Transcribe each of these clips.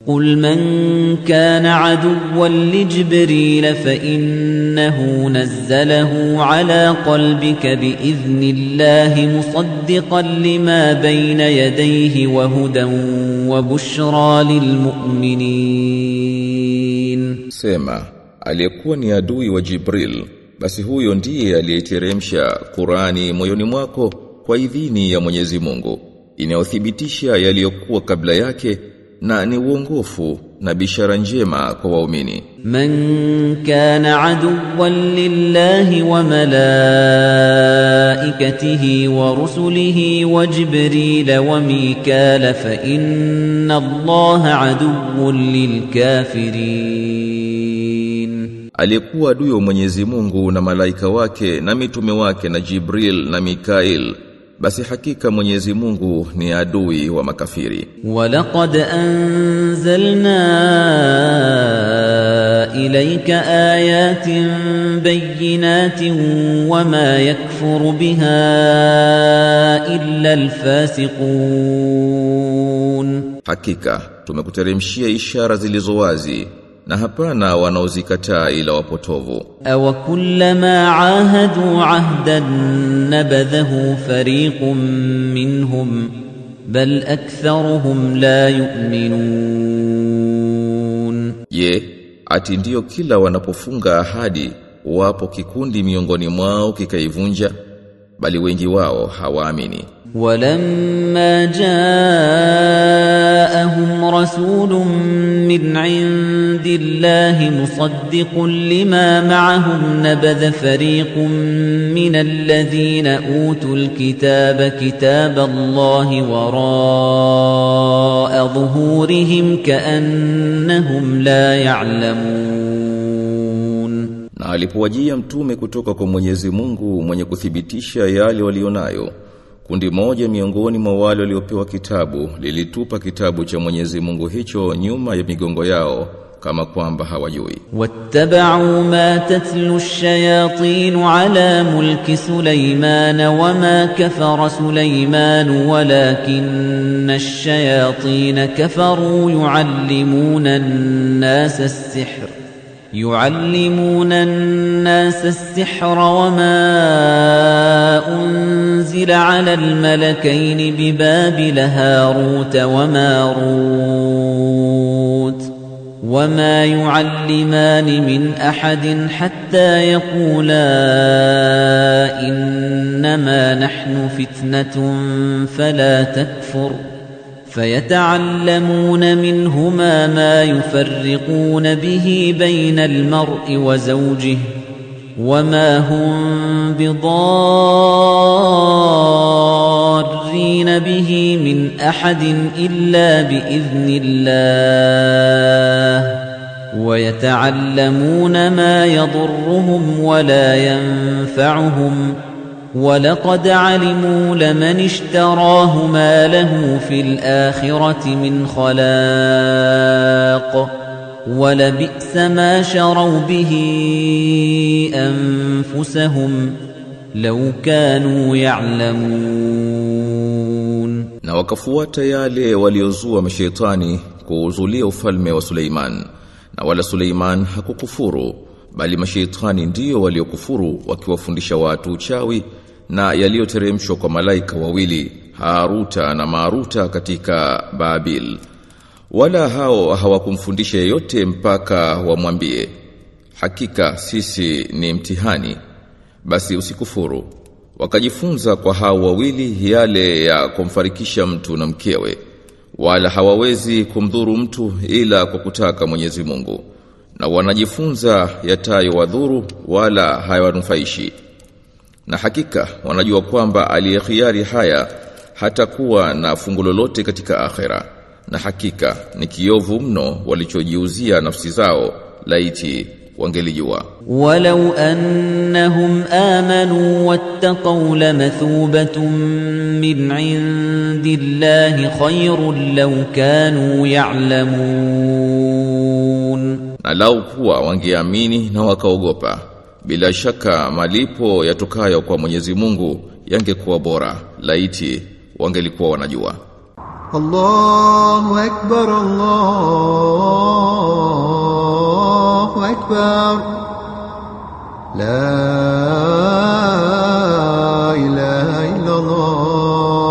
قل من كان عدوا لجبريل فإنه نزله على قلبك بإذن الله مصدقا لما بين يديه وهدى وبشرى للمؤمنين Sema, aliyekuwa ni adui wa Jibril, basi huyo ndiye aliyeteremsha Qurani moyoni mwako kwa idhini ya Mwenyezi Mungu, inayothibitisha yaliyokuwa kabla yake na ni uongofu na bishara njema kwa waumini. من كان عدوا لله وملائكته ورسله وجبريل وميكال فإن الله عدو للكافرين Aliyekuwa adui wa Mwenyezi Mungu na malaika wake na mitume wake na Jibril na Mikail, basi hakika Mwenyezi Mungu ni adui wa makafiri. ولقد أنزلنا إليك آيات بينات وما يكفر بها إلا الفاسقون Hakika tumekuteremshia ishara zilizo wazi na hapana wanaozikataa ila wapotovu. أو كلما عاهدوا عهدا نبذه فريق منهم بل أكثرهم لا يؤمنون Je, ati ndiyo kila wanapofunga ahadi wapo kikundi miongoni mwao kikaivunja bali wengi wao hawaamini. ولما جاءهم رسول من عند الله مصدق لما معهم نبذ فريق من الذين اوتوا الكتاب كتاب الله وراء ظهورهم كانهم لا يعلمون Na alipowajia mtume kutoka kwa Mwenyezi Mungu mwenye kuthibitisha yale walionayo, kundi moja miongoni mwa wale waliopewa kitabu lilitupa kitabu cha Mwenyezi Mungu hicho nyuma ya migongo yao kama kwamba hawajui. واتبعوا ما تتلو الشياطين على ملك سليمان وما كفر سليمان ولكن الشياطين كفروا يعلمون الناس السحر يعلمون الناس السحر وما أنزل على الملكين ببابل هاروت وماروت وما يعلمان من أحد حتى يقولا إنما نحن فتنة فلا تكفر فيتعلمون منهما ما يفرقون به بين المرء وزوجه وما هم بضارين به من أحد إلا بإذن الله ويتعلمون ما يضرهم ولا ينفعهم ولقد علموا لمن اشتراه ما له في الآخرة من خلاق ولبئس ما شروا به أنفسهم لو كانوا يعلمون Na wakafuata yale waliozua mashaitani kuuzulia ufalme wa Suleiman. Na wala Suleiman hakukufuru, bali mashaitani ndiyo waliokufuru wakiwafundisha watu uchawi na yaliyoteremshwa kwa malaika wawili Haruta na Maruta katika Babil. Wala hao hawakumfundisha yeyote mpaka wamwambie, hakika sisi ni mtihani, basi usikufuru. Wakajifunza kwa hao wawili yale ya kumfarikisha mtu na mkewe, wala hawawezi kumdhuru mtu ila kwa kutaka Mwenyezi Mungu. Na wanajifunza yatayo wadhuru wala hayawanufaishi. Na hakika wanajua kwamba aliyekhiari haya hatakuwa na fungu lolote katika akhera. Na hakika ni kiovu mno walichojiuzia nafsi zao laiti wangelijua. ولو أنهم آمنوا واتقوا لمثوبة من عند الله خير لو كانوا يعلمون Na lau kuwa wangeamini na wakaogopa, bila shaka malipo yatokayo kwa Mwenyezi Mungu yangekuwa bora laiti wangelikuwa wanajua. الله أكبر الله أكبر لا إله إلا الله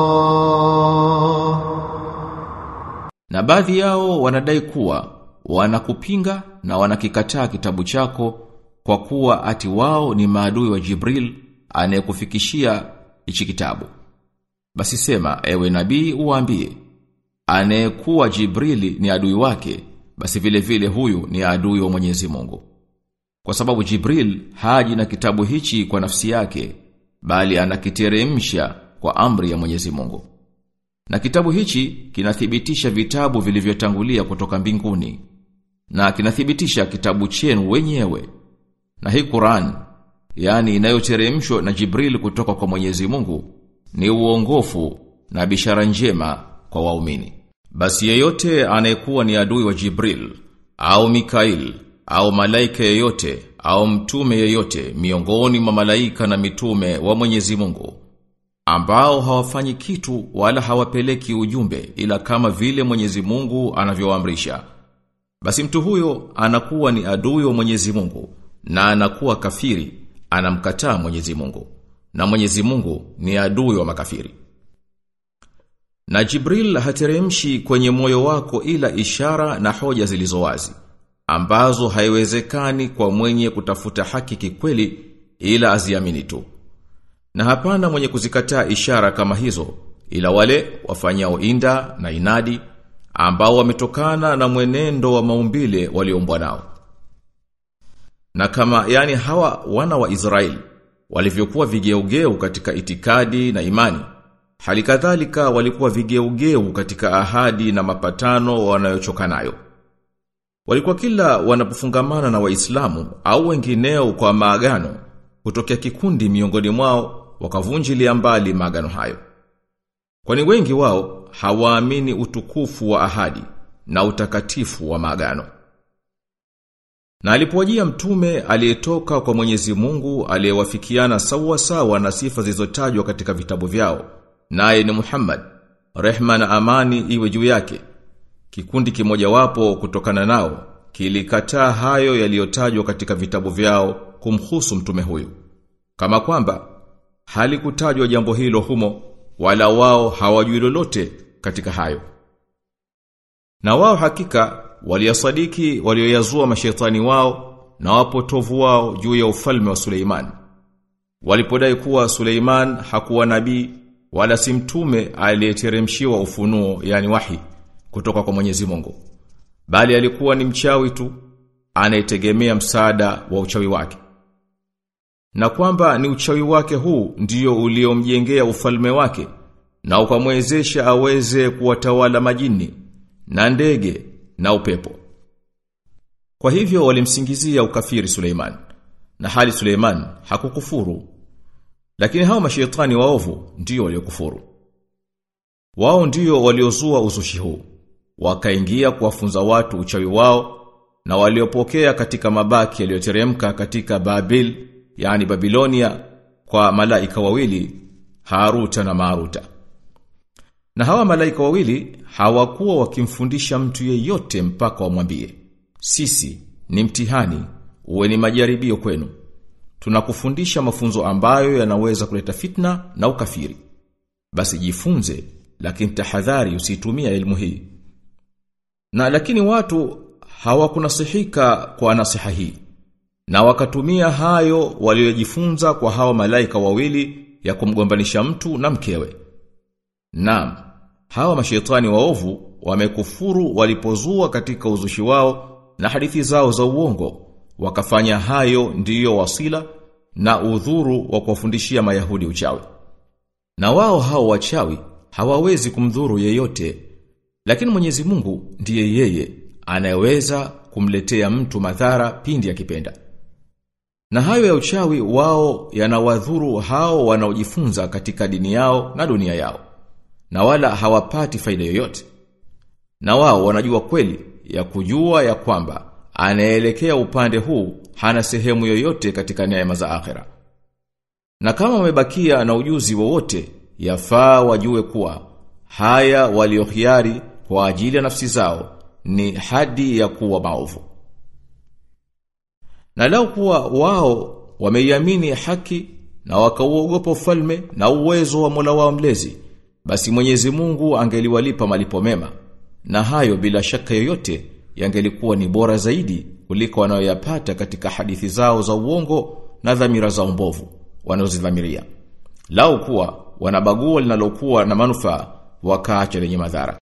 Na baadhi yao wanadai kuwa wanakupinga na wanakikataa kitabu chako kwa kuwa ati wao ni maadui wa Jibril anayekufikishia hichi kitabu. Basi sema ewe nabii uwaambie anayekuwa Jibrili ni adui wake basi vile vile huyu ni adui wa Mwenyezi Mungu. Kwa sababu Jibril haji na kitabu hichi kwa nafsi yake bali anakiteremsha kwa amri ya Mwenyezi Mungu. Na kitabu hichi kinathibitisha vitabu vilivyotangulia kutoka mbinguni na kinathibitisha kitabu chenu wenyewe. Na hii Qur'an, yani inayoteremshwa na Jibril kutoka kwa Mwenyezi Mungu, ni uongofu na bishara njema kwa waumini. Basi yeyote anayekuwa ni adui wa Jibril au Mikail au malaika yeyote au mtume yeyote miongoni mwa malaika na mitume wa Mwenyezi Mungu ambao hawafanyi kitu wala hawapeleki ujumbe ila kama vile Mwenyezi Mungu anavyoamrisha. Basi mtu huyo anakuwa ni adui wa Mwenyezi Mungu na anakuwa kafiri, anamkataa Mwenyezi Mungu. Na Mwenyezi Mungu ni adui wa makafiri. Na Jibril hateremshi kwenye moyo wako ila ishara na hoja zilizo wazi ambazo haiwezekani kwa mwenye kutafuta haki kikweli ila aziamini tu. Na hapana mwenye kuzikataa ishara kama hizo ila wale wafanyao inda na inadi ambao wametokana na mwenendo wa maumbile walioumbwa nao. Na kama yani hawa wana wa Israeli walivyokuwa vigeugeu katika itikadi na imani, hali kadhalika walikuwa vigeugeu katika ahadi na mapatano wanayochoka nayo. Walikuwa kila wanapofungamana na Waislamu au wengineo kwa maagano, kutokea kikundi miongoni mwao wakavunjilia mbali maagano hayo. Kwani wengi wao hawaamini utukufu wa ahadi na utakatifu wa maagano. Na alipowajia mtume aliyetoka kwa Mwenyezi Mungu aliyewafikiana sawa sawa na sifa zilizotajwa katika vitabu vyao, naye ni Muhammad, rehma na amani iwe juu yake. Kikundi kimojawapo kutokana nao kilikataa hayo yaliyotajwa katika vitabu vyao kumhusu mtume huyu. Kama kwamba halikutajwa jambo hilo humo wala wao hawajui lolote katika hayo. Na wao hakika waliyasadiki walioyazua mashetani wao na wapotovu wao juu ya ufalme wa Suleiman. Walipodai kuwa Suleiman hakuwa nabii wala si mtume aliyeteremshiwa ufunuo yani wahi kutoka kwa Mwenyezi Mungu. Bali alikuwa ni mchawi tu anayetegemea msaada wa uchawi wake. Na kwamba ni uchawi wake huu ndio uliomjengea ufalme wake na ukamwezesha aweze kuwatawala majini na ndege na upepo. Kwa hivyo walimsingizia ukafiri Suleiman na hali Suleiman hakukufuru. Lakini hao mashaitani waovu ndio waliokufuru. Wao ndio waliozua uzushi huu. Wakaingia kuwafunza watu uchawi wao na waliopokea katika mabaki yaliyoteremka katika Babil, yani Babilonia kwa malaika wawili Haruta na Maruta. Na hawa malaika wawili hawakuwa wakimfundisha mtu yeyote mpaka wamwambie, sisi ni mtihani, uwe ni majaribio kwenu. Tunakufundisha mafunzo ambayo yanaweza kuleta fitna na ukafiri. Basi jifunze, lakini tahadhari usitumia elimu hii. Na lakini watu hawakunasihika kwa nasiha hii. Na wakatumia hayo waliojifunza kwa hawa malaika wawili ya kumgombanisha mtu na mkewe. Naam, hawa mashetani waovu wamekufuru walipozua katika uzushi wao na hadithi zao za uongo. Wakafanya hayo ndiyo wasila na udhuru wa kuwafundishia Mayahudi uchawi. Na wao hao wachawi hawawezi kumdhuru yeyote. Lakini Mwenyezi Mungu ndiye yeye anayeweza kumletea mtu madhara pindi akipenda. Na hayo ya uchawi wao yanawadhuru hao wanaojifunza katika dini yao na dunia yao. Na wala hawapati faida yoyote. Na wao wanajua kweli ya kujua ya kwamba anaelekea upande huu hana sehemu yoyote katika neema za akhera. Na kama wamebakia na ujuzi wowote, yafaa wajue kuwa haya waliohiari kwa ajili ya nafsi zao ni hadi ya kuwa maovu. Na lau kuwa wao wameiamini haki na wakauogopa ufalme na uwezo wa Mola wao mlezi, basi Mwenyezi Mungu angeliwalipa malipo mema. Na hayo bila shaka yoyote yangelikuwa ni bora zaidi kuliko wanayoyapata katika hadithi zao za uongo na dhamira za mbovu wanazodhamiria. Lau kuwa wanabagua linalokuwa na manufaa wakaacha lenye madhara.